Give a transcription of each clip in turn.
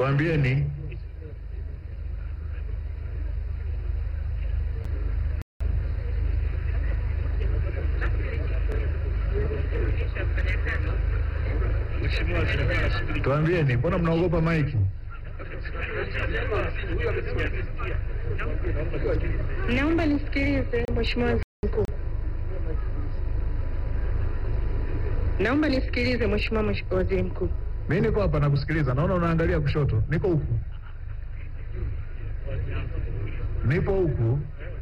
tuambieni. Tuambieni, mbona mnaogopa maiki? Naomba nisikilize Mheshimiwa Waziri Mkuu. Naomba nisikilize Mheshimiwa Mwesh- Waziri Mkuu. Mi niko hapa nakusikiliza, naona unaangalia kushoto. Niko huku, nipo huku.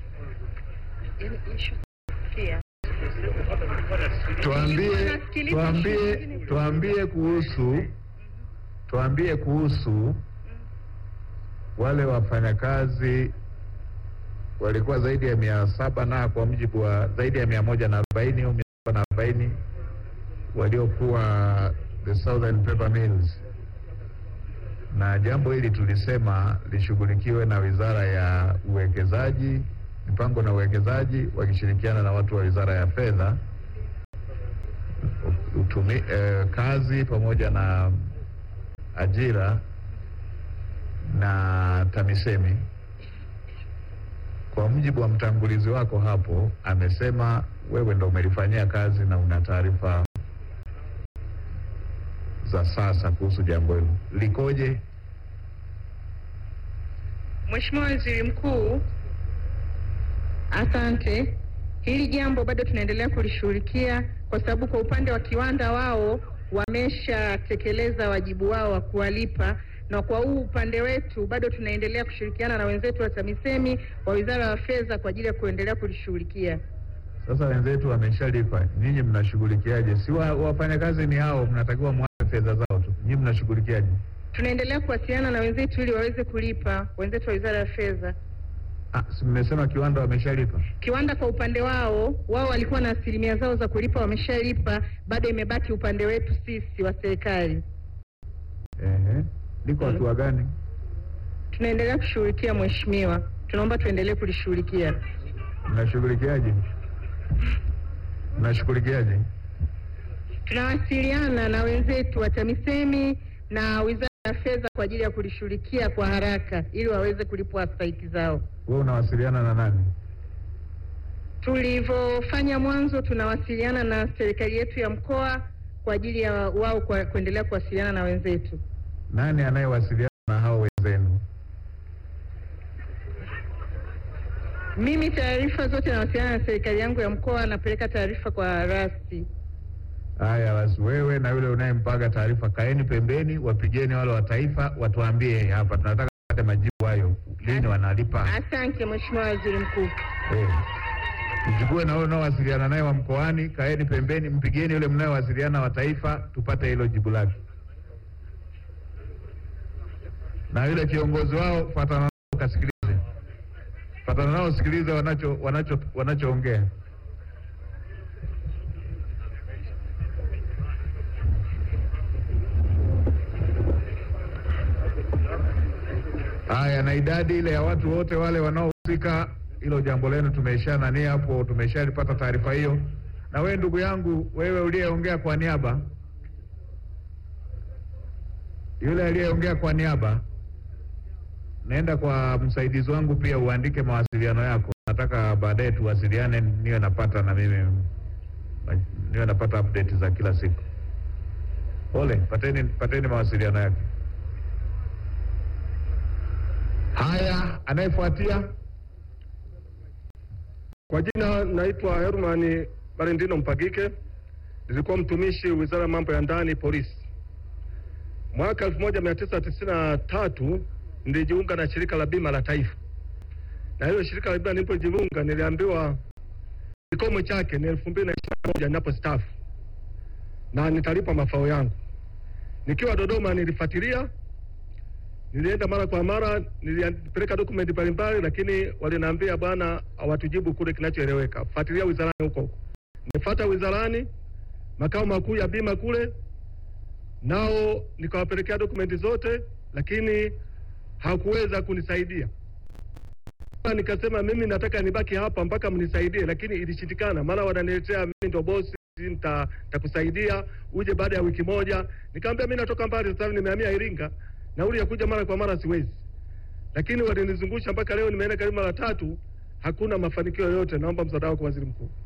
Tuambie, tuambie, tuambie kuhusu, tuambie kuhusu wale wafanyakazi walikuwa zaidi ya mia saba na kwa mujibu wa zaidi ya mia moja na arobaini au mia saba na arobaini waliokuwa the Southern Paper Mills, na jambo hili tulisema lishughulikiwe na Wizara ya Uwekezaji, Mipango na Uwekezaji wakishirikiana na watu wa Wizara ya Fedha, utumi, eh, kazi pamoja na ajira na TAMISEMI. Kwa mujibu wa mtangulizi wako hapo, amesema wewe ndo umelifanyia kazi na una taarifa za sasa kuhusu jambo hilo likoje? Mheshimiwa Waziri Mkuu, asante. Hili jambo bado tunaendelea kulishughulikia kwa sababu kwa upande wa kiwanda wao wameshatekeleza wajibu wao wa kuwalipa, na kwa huu upande wetu bado tunaendelea kushirikiana na wenzetu wa TAMISEMI wa Wizara ya Fedha kwa ajili ya kuendelea kulishughulikia. Sasa wenzetu wameshalipa, nyinyi mnashughulikiaje? Si wa- wafanyakazi ni hao, mnatakiwa mwape fedha zao tu, nyinyi mnashughulikiaje? Tunaendelea kuwasiliana na wenzetu ili waweze kulipa, wenzetu wa Wizara ya Fedha. Ah, si mmesema kiwanda wameshalipa? Kiwanda kwa upande wao, wao walikuwa na asilimia zao za kulipa, wameshalipa, bado imebaki upande wetu sisi wa serikali. Ehe, liko Mm. hatua gani? Tunaendelea kushughulikia mheshimiwa, tunaomba tuendelee kulishughulikia. Mnashughulikiaje? Mnashughulikiaje? Tunawasiliana na wenzetu wa TAMISEMI na Wizara ya Fedha kwa ajili ya kulishughulikia kwa haraka ili waweze kulipwa stahiki zao. Wewe unawasiliana na nani? Tulivyofanya mwanzo, tunawasiliana na serikali yetu ya mkoa kwa ajili ya wao kwa kuendelea kuwasiliana na wenzetu. Nani anayewasiliana na hao wenzenu? Mimi taarifa zote nawasiliana na serikali yangu ya mkoa, napeleka taarifa kwa rasi. Haya basi, wewe na yule unayempaga taarifa, kaeni pembeni, wapigeni wale wa taifa, watuambie hapa, tunataka kupata majibu hayo, lini wanalipa. Asante Mheshimiwa Waziri Mkuu. Eh, mchukue na wewe unaowasiliana naye wa mkoani, kaeni pembeni, mpigieni yule mnayowasiliana wa taifa, tupate hilo jibu lake. Na yule kiongozi wao, fatana nao ukasikilize, fatana nao usikilize wanacho wanacho wanachoongea. Haya, na idadi ile ya watu wote wale wanaohusika, hilo jambo lenu tumeisha nani hapo, tumeshalipata taarifa hiyo. Na wewe ndugu yangu, wewe uliyeongea kwa niaba, yule aliyeongea kwa niaba, naenda kwa msaidizi wangu pia uandike mawasiliano yako. Nataka baadaye tuwasiliane, niwe napata na mimi niwe napata update za kila siku. Pole, pateni pateni mawasiliano yake. Haya, anayefuatia Kwa jina naitwa Herman Barendino Mpagike, nilikuwa mtumishi Wizara ya Mambo ya Ndani, Polisi. Mwaka 1993 nilijiunga na shirika la bima la taifa, na hilo shirika la bima nilipojiunga, niliambiwa kikomo chake ni 2021 ninapostaafu na nitalipa mafao yangu. Nikiwa Dodoma nilifuatilia nilienda mara kwa mara, nilipeleka dokumenti mbalimbali, lakini waliniambia bwana, hawatujibu kule kinachoeleweka, fuatilia wizarani huko huko. Nimefuata wizarani, makao makuu ya bima kule, nao nikawapelekea dokumenti zote, lakini hakuweza kunisaidia. Nikasema mimi nataka nibaki hapa mpaka mnisaidie, lakini ilishindikana. Mara wananiletea mimi ndo bosi nita- nitakusaidia uje baada ya wiki moja. Nikamwambia mimi natoka mbali sasa hivi nimehamia Iringa, nauli ya kuja mara kwa mara siwezi, lakini walinizungusha mpaka leo nimeenda karibu mara tatu, hakuna mafanikio yoyote. Naomba msaada wako waziri mkuu.